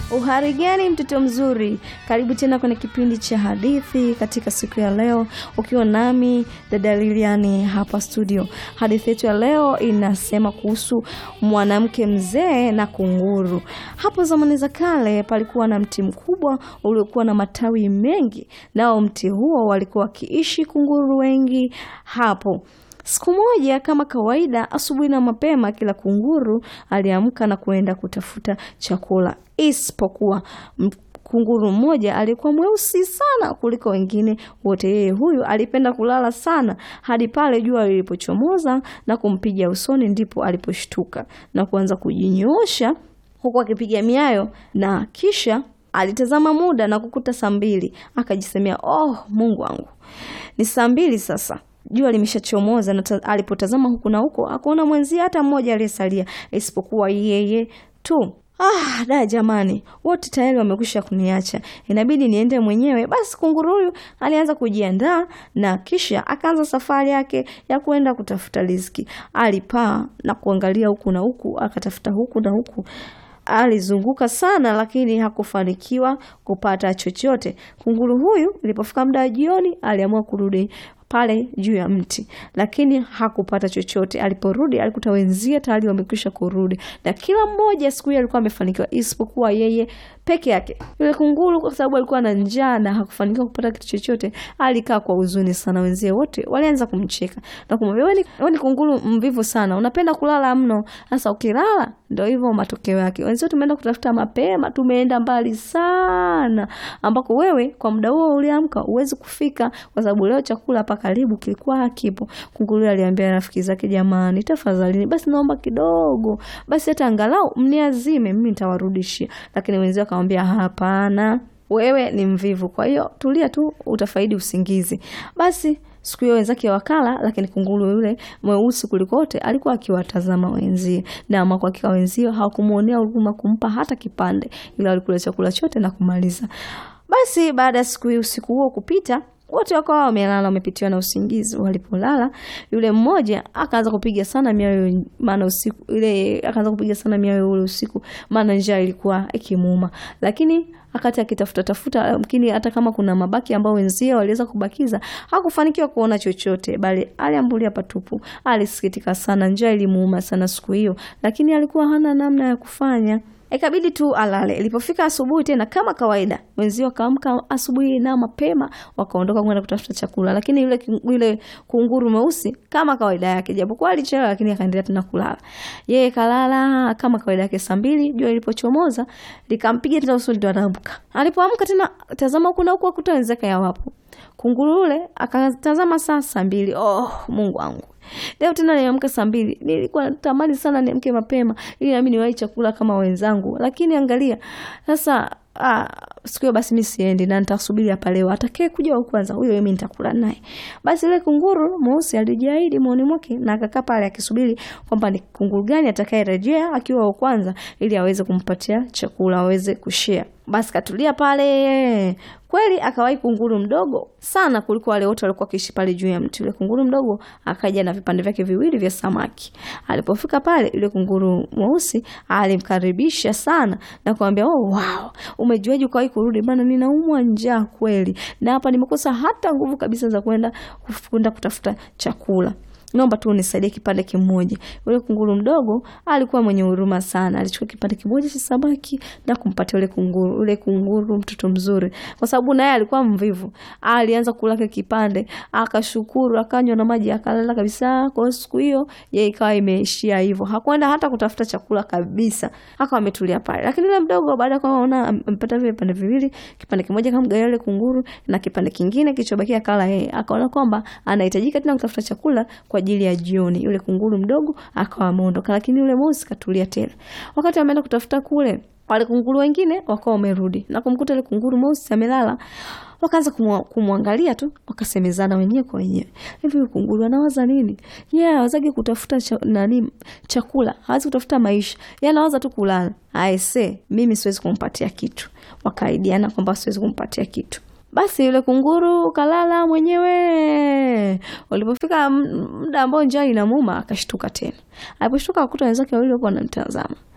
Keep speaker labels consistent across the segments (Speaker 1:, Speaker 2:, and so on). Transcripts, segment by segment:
Speaker 1: Uhari gani mtoto mzuri, karibu tena kwenye kipindi cha hadithi katika siku ya leo, ukiwa nami dada Liliani hapa studio. Hadithi yetu ya leo inasema kuhusu mwanamke mzee na kunguru. Hapo zamani za kale palikuwa na mti mkubwa uliokuwa na matawi mengi, nao mti huo walikuwa wakiishi kunguru wengi hapo. Siku moja kama kawaida, asubuhi na mapema, kila kunguru aliamka na kuenda kutafuta chakula, isipokuwa kunguru mmoja aliyekuwa mweusi sana kuliko wengine wote. Yeye huyu alipenda kulala sana hadi pale jua lilipochomoza na kumpiga usoni, ndipo aliposhtuka na kuanza kujinyoosha huku akipiga miayo, na kisha alitazama muda na kukuta saa mbili. Akajisemea, oh, Mungu wangu, ni saa mbili sasa jua limeshachomoza. Na alipotazama huku na huko akuona mwenzie hata mmoja aliyesalia isipokuwa yeye tu. Ah, da jamani, wote tayari wamekwisha kuniacha, inabidi niende mwenyewe. Basi kunguru huyu alianza kujiandaa na kisha akaanza safari yake ya kuenda kutafuta riziki. Alipaa na kuangalia huku na huku, akatafuta huku na huku alizunguka sana lakini hakufanikiwa kupata chochote. Kunguru huyu ilipofika muda wa jioni, aliamua kurudi pale juu ya mti, lakini hakupata chochote. Aliporudi alikuta wenzie tayari wamekwisha kurudi, na kila mmoja siku hiyo alikuwa amefanikiwa isipokuwa yeye peke yake. Yule kunguru kwa sababu alikuwa na njaa na hakufanikiwa kupata kitu chochote, alikaa kwa huzuni sana. Wenzie wote walianza kumcheka na kumwambia, wewe ni kunguru mvivu sana, unapenda kulala mno. Sasa ukilala ndio hivyo matokeo yake. Wenzio tumeenda kutafuta mapema, tumeenda mbali sana, ambako wewe kwa muda huo uliamka uwezi kufika, kwa sababu leo chakula hapa karibu kilikuwa hakipo. Kunguru aliambia rafiki zake, jamani, tafadhali basi naomba kidogo, basi hata angalau mniazime, mimi nitawarudishia. Lakini wenzio akamwambia, hapana, wewe ni mvivu, kwa hiyo tulia tu, utafaidi usingizi. Basi siku hiyo wenzake wakala, lakini kunguru yule mweusi kulikote alikuwa akiwatazama wenzie, na ama kwa hakika wenzio hawakumuonea huruma kumpa hata kipande, ila walikula chakula chote na kumaliza. Basi baada ya siku hii usiku huo kupita wote wakawa wamelala wamepitiwa na usingizi. Walipolala, yule mmoja akaanza kupiga sana miayo, maana usiku ile akaanza kupiga sana miayo ule usiku, maana njaa ilikuwa ikimuuma. Lakini akati akitafuta tafuta, lakini hata kama kuna mabaki ambao wenzie waliweza kubakiza, hakufanikiwa kuona chochote, bali aliambulia patupu. Alisikitika sana, njaa ilimuuma sana siku hiyo, lakini alikuwa hana namna ya kufanya ikabidi tu alale. Ilipofika asubuhi tena kama kawaida, wenzio wakaamka asubuhi na mapema, wakaondoka kwenda kutafuta chakula, lakini yule yule kunguru mweusi kama kawaida yake, japokuwa alichelewa, lakini akaendelea tena kulala. Yeye kalala kama kawaida yake. Saa mbili jua lilipochomoza likampiga tena usoni, ndo anaamka. Alipoamka tena, tazama huku na huku, akuta wenzake hawapo. Kunguru yule akatazama saa saa mbili. Oh, Mungu wangu Leo tena niamka saa mbili. Nilikuwa natamani sana niamke mapema ili nami niwahi chakula kama wenzangu, lakini angalia sasa. Ah, siku hiyo basi mi siendi na nitasubiri hapa leo, atakaye kuja wa kwanza huyo mimi nitakula naye. Basi ile kunguru mweusi alijiahidi moyoni mwake na akakaa pale akisubiri kwamba ni kunguru gani atakayerejea akiwa wa kwanza ili aweze kumpatia chakula aweze kushare. Basi katulia pale kweli, akawahi kunguru mdogo sana kuliko wale wote walikuwa wakiishi pale juu ya mti. Yule kunguru mdogo akaja na vipande vyake viwili vya samaki. Alipofika pale, yule kunguru mweusi alimkaribisha sana na kumwambia, oh, wow, umejuaje ukawahi kurudi? Bana, ninaumwa njaa kweli, na hapa nimekosa hata nguvu kabisa za kwenda kwenda kutafuta chakula naomba tu unisaidie kipande kimoja. Yule kunguru mdogo alikuwa mwenye huruma sana, alichukua kipande kimoja cha samaki na kumpatia yule kunguru. Yule kunguru mtoto mzuri, kwa sababu naye alikuwa mvivu, alianza kula kile kipande, akashukuru, akanywa na maji, akalala kabisa. Kwa hiyo siku hiyo yeye ikawa imeishia hivyo, hakwenda hata kutafuta chakula kabisa, akawa ametulia pale. Lakini yule mdogo baada ya kuona amepata vile vipande viwili, kipande kimoja kamgawia yule kunguru na kipande kingine kilichobakia akala yeye, akaona kwamba anahitajika tena kutafuta chakula kwa ajili ya jioni. Yule kunguru mdogo akawa ameondoka, lakini yule mweusi katulia tena. Wakati ameenda kutafuta kule, wale kunguru wengine wakawa wamerudi na kumkuta yule kunguru mweusi amelala. Wakaanza kumwangalia tu, wakasemezana wenyewe kwa wenyewe, hivi huyu kunguru anawaza nini? Yeye yeah, hawazagi kutafuta cha, nani chakula, hawezi kutafuta maisha, yeye anawaza tu kulala. Aise, mimi siwezi kumpatia kitu. Wakaidiana kwamba siwezi kumpatia kitu. Basi yule kunguru kalala mwenyewe. Ulipofika muda ambao njaa inamuuma, akashtuka tena. Aliposhtuka akuta wenzake wawili wapo wanamtazama.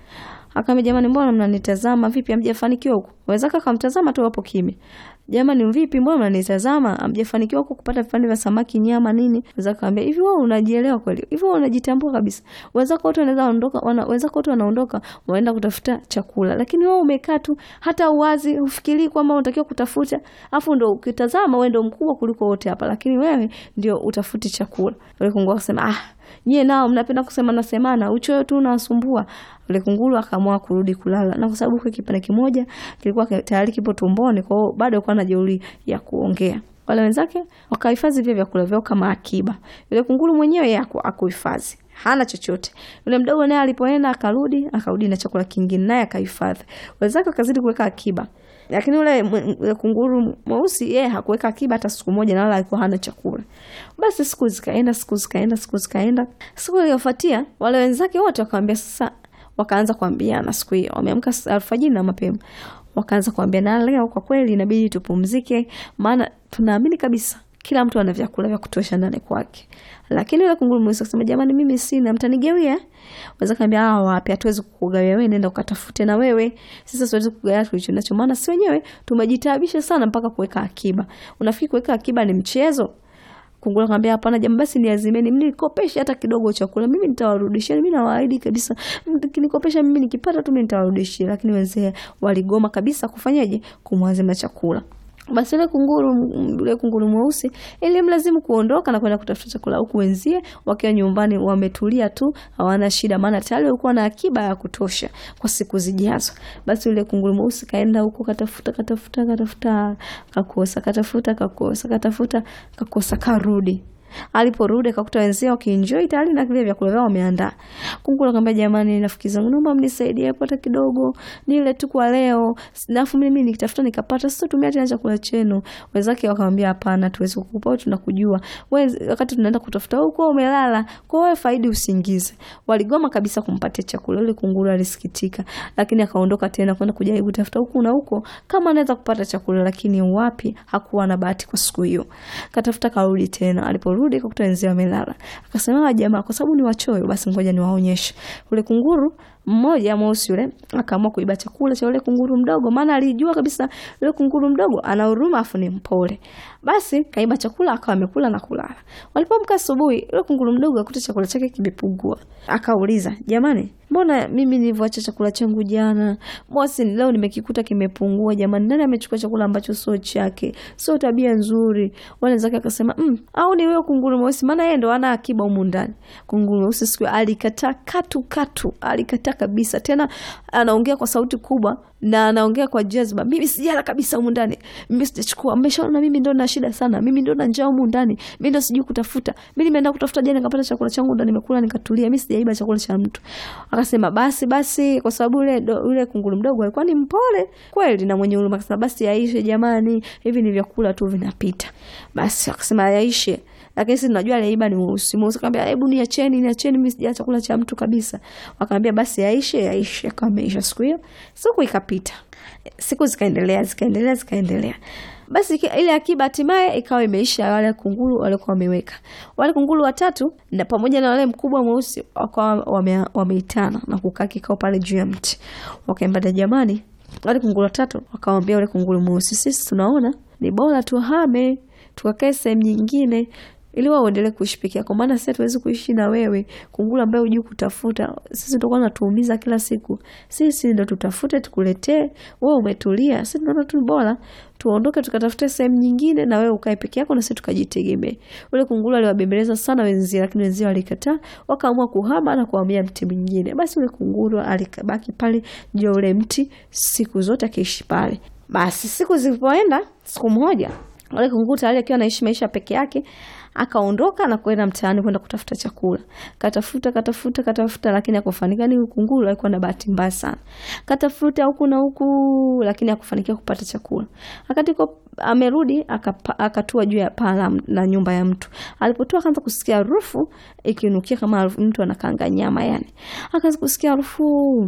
Speaker 1: Akaambia, jamani, mbona mnanitazama vipi? Hamjafanikiwa huko? Wenzake akamtazama tu hapo kimya. Jamani, vipi, mbona mnanitazama? Hamjafanikiwa huko kupata vipande vya samaki, nyama, nini? Wenzake akamwambia, hivi wewe unajielewa kweli? Hivi wewe unajitambua kabisa? Wenzako wote wanaweza ondoka, wana, wenzako wote wanaondoka, waenda kutafuta chakula, lakini wewe umekaa tu, hata uwazi ufikirii kwamba unatakiwa kutafuta, afu ndo ukitazama wewe ndo mkubwa kuliko wote hapa, lakini wewe ndio utafuti chakula. Yule kunguru akasema, ah nyie nao mnapenda kusemana semana, uchoyo tu unawasumbua. Yule kunguru akaamua kurudi kulala, na kwa sababu kwa kipande kimoja kilikuwa tayari kipo tumboni, kwa hiyo bado alikuwa na jeuri ya kuongea. Wale wenzake wakahifadhi vile vyakula vyao kama akiba. Yule kunguru mwenyewe yeye akuhifadhi hana chochote. Yule mdogo naye alipoenda akarudi, akarudi na chakula kingine naye akahifadhi. Wenzake wakazidi kuweka akiba. Lakini yule yule kunguru mweusi yeye hakuweka akiba hata siku moja na wala alikuwa hana chakula. Basi siku zikaenda, siku zikaenda, siku zikaenda. Siku iliyofuatia wale wenzake wote wakamwambia sasa wakaanza kuambiana siku hiyo. Wameamka alfajiri na mapema. Wakaanza kuambia na leo kwa kweli inabidi tupumzike maana tunaamini kabisa kila mtu ana vyakula vya kutosha ndani kwake. Lakini yule kunguru mweusi akasema, jamani, mimi sina, mtanigawia? Waweza kaambia, ah, wapi, hatuwezi kukugawia wewe, nenda ukatafute na wewe. Sisi siwezi kugawia tulicho nacho, maana si wenyewe tumejitaabisha sana mpaka kuweka akiba. Unafikiri kuweka akiba ni mchezo? Kunguru akamwambia, hapana jamaa, basi niazimeni, mnikopeshe hata kidogo chakula, mimi nitawarudishia. Mimi nawaahidi kabisa, mkinikopesha mimi nikipata tu mimi nitawarudishia. Lakini wenzee waligoma kabisa kufanyaje, kumwazima chakula. Basi yule kunguru yule kunguru mweusi ilimlazimu kuondoka na kwenda kutafuta chakula, huku wenzie wakiwa nyumbani wametulia tu, hawana shida, maana tayari walikuwa na akiba ya kutosha kwa siku zijazo. Basi yule kunguru mweusi kaenda huko, katafuta katafuta katafuta, kakosa, katafuta kakosa, katafuta kakosa, karudi Aliporudi akakuta wenzao wakienjoy tayari na vile vyakula vyao wameandaa. Kunguru akamwambia, jamani, rafiki zangu, naomba mnisaidie hapo hata kidogo, nile tu kwa leo, nafu mimi nikitafuta nikapata, sasa tumia tena chakula chenu. Wenzake wakamwambia, hapana, tuwezi kukupa, tunakujua wewe, wakati tunaenda kutafuta huko umelala, kwa wewe faidi usingize. Waligoma kabisa kumpatia chakula. Yule kunguru alisikitika, lakini akaondoka tena kwenda kujaribu kutafuta huku na huko kama anaweza kupata chakula, lakini wapi, hakuwa na bahati kwa siku hiyo. Katafuta, karudi tena alipo rudi kakuta wenzao wamelala. Akasema jamaa, kwa sababu ni wachoyo, basi ngoja niwaonyeshe. Ule kunguru mmoja mweusi yule akaamua kuiba chakula cha yule kunguru mdogo, maana alijua kabisa yule kunguru mdogo ana huruma afu ni mpole. Basi kaiba chakula akawa amekula na kulala. Walipoamka asubuhi, yule kunguru mdogo akuta chakula chake kimepungua. Akauliza, jamani, mbona mimi nilivyoacha chakula changu jana, mosi leo nimekikuta kimepungua? Jamani, nani amechukua chakula ambacho sio chake? Sio tabia nzuri. Wale zake akasema, mm, au ni wewe kunguru mweusi, maana yeye ndo ana akiba humu ndani. Kunguru mweusi siku alikataa katu katu, alikataa kabisa. Tena anaongea kwa sauti kubwa na anaongea kwa jazba, mimi sijala kabisa humu ndani, mimi sijachukua. Mmeshaona mimi ndo na shida sana, mimi ndo na njaa humu ndani, mimi ndo sijui kutafuta, mimi nimeenda kutafuta jana nikapata chakula changu ndo nimekula nikatulia, mimi sijaiba chakula cha mtu. Akasema basi basi, kwa sababu yule yule kunguru mdogo alikuwa ni mpole kweli na mwenye huruma, akasema basi yaishe jamani, hivi ni vyakula tu vinapita. Basi akasema yaishe lakini sisi tunajua aliyeiba ni mweusi. Mweusi akamwambia hebu niacheni, niacheni, mimi sijala chakula cha mtu kabisa. Wakamwambia basi yaishe, yaishe. Akawa ameisha siku hiyo. Siku ikapita, siku zikaendelea, zikaendelea, zikaendelea. Basi ile akiba hatimaye ikawa imeisha. Wale kunguru walikuwa wameweka wale kunguru watatu na pamoja na wale mkubwa mweusi wakawa wame, wameitana na kukaa kikao pale juu ya mti, wakaambia jamani, wale kunguru watatu wakamwambia wale kunguru mweusi, sisi tunaona ni bora tuhame tukakae sehemu nyingine ili wao waendelee kuishi peke yako, maana sisi hatuwezi kuishi na wewe kunguru ambaye hujui kutafuta. Sisi tutakuwa natuumiza kila siku, sisi ndo tutafute tukuletee. Wewe umetulia, sisi tunaona tu bora tuondoke tukatafute sehemu nyingine, na wewe ukae peke yako na sisi tukajitegemee. Ule kunguru aliwabembeleza sana wenzie, lakini wenzie walikataa, wakaamua kuhama na kuhamia mti mwingine. Basi ule kunguru alikabaki pale juu ule mti siku zote akiishi pale. Basi siku zilipoenda, siku moja wale kunguru tayari akiwa anaishi maisha peke yake akaondoka na kwenda mtaani kwenda kutafuta chakula. Katafuta katafuta katafuta, lakini hakufanikiwa. Ni kunguru alikuwa na bahati mbaya sana, katafuta huku na huku, lakini hakufanikiwa kupata chakula. Wakati amerudi akapa- akatua juu ya paa la- la nyumba ya mtu. Alipotua akaanza kusikia harufu ikinukia kama harufu mtu anakaanga nyama yani. Akaanza kusikia harufu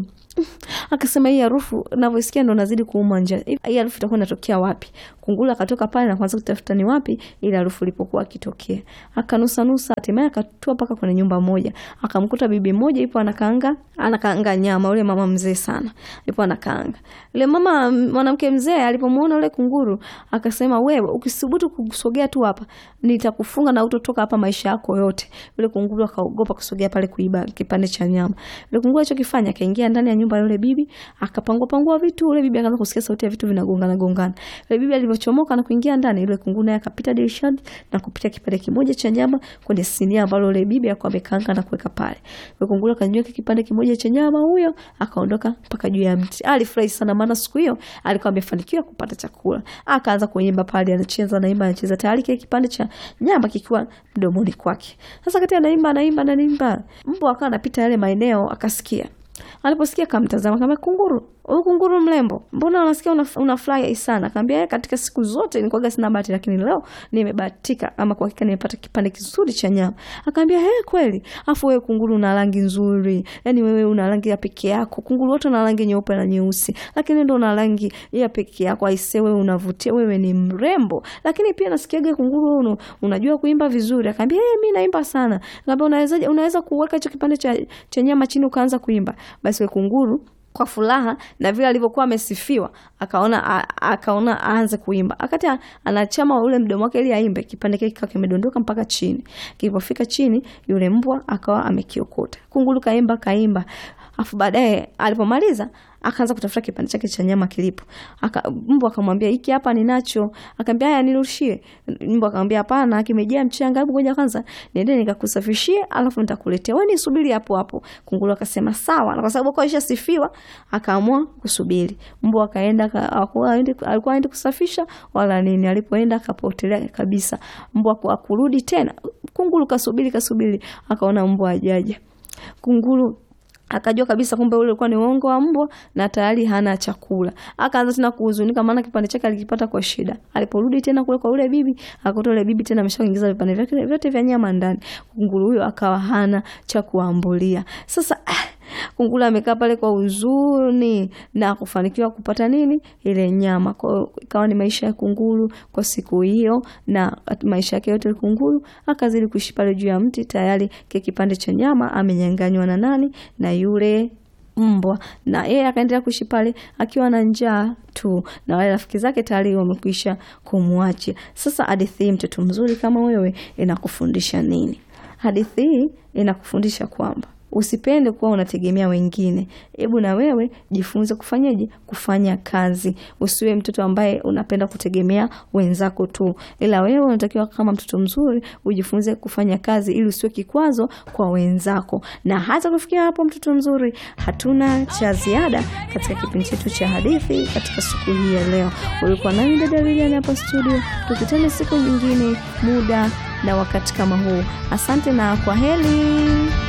Speaker 1: akasema hii harufu navyosikia ndo nazidi kuuma njaa. Hii harufu itakuwa inatokea wapi? Kunguru akatoka pale na kuanza kutafuta ni wapi ile harufu ilipokuwa akitokea. Akanusa nusa, hatimaye akatua mpaka kwenye nyumba moja. Akamkuta bibi moja ipo anakaanga, anakaanga nyama, yule mama mzee sana. Ipo anakaanga. Yule mama mwanamke mzee alipomuona yule kunguru, akasema wewe ukisubutu kusogea tu hapa, nitakufunga na utotoka hapa maisha yako yote. Yule kunguru akaogopa kusogea pale kuiba kipande cha nyama. Yule kunguru alichokifanya akaingia ndani ya nyumba ya yule bibi, akapangua pangua vitu. Yule bibi akaanza kusikia sauti ya vitu vinagongana gongana. Yule bibi alivyochomoka na kuingia ndani, yule kunguru naye akapita dirishani na kupita kipande kimoja cha nyama kwenye sinia ambalo yule bibi alikuwa amekaanga na kuweka pale. Yule kunguru akanyweka kipande kimoja cha nyama huyo, akaondoka mpaka juu ya mti. Alifurahi sana maana siku hiyo alikuwa amefanikiwa kupata chakula. Akaanza kuimba pale, anacheza naimba, anacheza tayari kile kipande cha nyama kikiwa mdomoni kwake. Sasa kati anaimba anaimba anaimba, mbwa akawa anapita yale maeneo akasikia. Aliposikia akamtazama, kama kunguru, huyu kunguru mrembo, mbona unasikia una, unafurahi sana? Akaambia katika siku zote nilikuwa sina bahati, lakini leo nimebahatika, ama kwa hakika nimepata kipande kizuri cha nyama. Akaambia he, kweli? Afu wewe kunguru una rangi nzuri, yani wewe una rangi ya peke yako. Kunguru wote una rangi nyeupe na nyeusi, lakini ndo una rangi ya peke yako. Aise, wewe unavutia, wewe ni mrembo. Lakini pia nasikiaga kunguru wewe unajua kuimba vizuri. Akaambia hey, mimi naimba sana. Akaambia unaweza unaweza kuweka hicho kipande cha, cha nyama chini ukaanza kuimba. Basi wewe kunguru kwa furaha na vile alivyokuwa amesifiwa akaona a, akaona aanze kuimba. Akati anachama ule mdomo wake ili aimbe, kipande kile kikawa kimedondoka mpaka chini. Kilipofika chini, yule mbwa akawa amekiokota. Kunguru kaimba kaimba, afu baadaye alipomaliza akaanza kutafuta kipande chake cha nyama kilipo. Aka, mbwa akamwambia hiki hapa ninacho. Akamwambia haya nirushie. Mbwa akamwambia hapana, kimejaa mchanga. Hebu ngoja kwanza niende nikakusafishie, alafu nitakuletea. Wewe nisubiri hapo hapo. Kunguru akasema sawa, na kwa sababu kwa isha sifiwa, akaamua kusubiri. Mbwa akaenda alikuwa alikuwa aende kusafisha wala nini. Alipoenda akapotelea kabisa. Mbwa kwa kurudi tena. Kunguru kasubiri kasubiri, akaona mbwa ajaja. Kunguru akajua kabisa kumbe ule ulikuwa ni uongo wa mbwa na tayari hana chakula. Akaanza tena kuhuzunika, maana kipande chake alikipata kwa shida. Aliporudi tena kule kwa ule bibi, akakuta ule bibi tena ameshaingiza vipande vyake vyote vya nyama ndani. Kunguru huyo akawa hana cha kuambulia. Sasa ah, kunguru amekaa pale kwa huzuni na kufanikiwa kupata nini? Ile nyama. Kwa hiyo ikawa ni maisha ya kunguru kwa siku hiyo, na maisha yake yote kunguru akazidi kuishi pale juu ya mti, tayari kile kipande cha nyama amenyang'anywa na nani? Na yule mbwa na yeye akaendelea kuishi pale akiwa na njaa tu, na wale rafiki zake tayari wamekwisha kumwacha. Sasa hadithi hii, mtoto mzuri kama wewe, inakufundisha nini? Hadithi hii inakufundisha kwamba usipende kuwa unategemea wengine. Hebu na wewe jifunze kufanyaje? Kufanya kazi. Usiwe mtoto ambaye unapenda kutegemea wenzako tu, ila wewe unatakiwa kama mtoto mzuri ujifunze kufanya kazi, ili usiwe kikwazo kwa wenzako. Na hata kufikia hapo, mtoto mzuri, hatuna cha ziada katika kipindi chetu cha hadithi katika siku hii ya leo. Ulikuwa nami dada Lilian hapa studio, tukutane siku nyingine, muda na wakati kama huu. Asante na kwa heri.